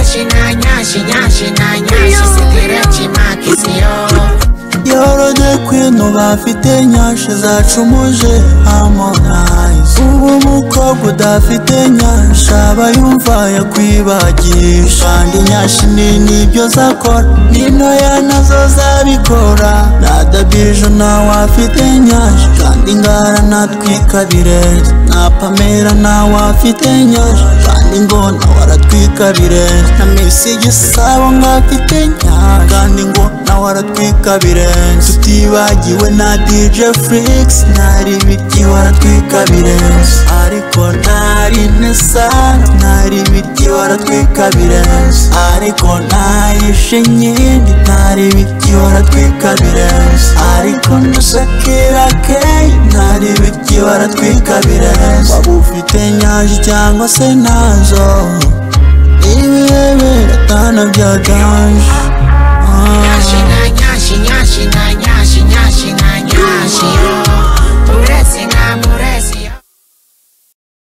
nyashyi nyashyi na nyashyi sitireki makisiyo yoroge kwino bafite nyashe zacumuje harmonize ubu umukobwa udafite nyasha aba yumva yakwibagisha kandi nyashi nini ibyo zakora n'intoya nazo zabikora nadabije nawe afite nyasha kandi ngara natwika birere na pamera nawe afite nyasha kandi ngo nawe aratwika birere na misi igisabo ngafite nyasha kandi ngo nawe aratwika birenze tutibagiwe na DJ Flix ntari ibiki waratwika birenze ariko ntari nesari ntari ibiki waratwika birenze ariko ntayishe nyindi ntari ibiki waratwika birenze ariko nashakira keyi ntari ibiki waratwika birenze waba ufite nyaje cyangwa se ntazo ibihe biratana byaganje Ah. nyashyi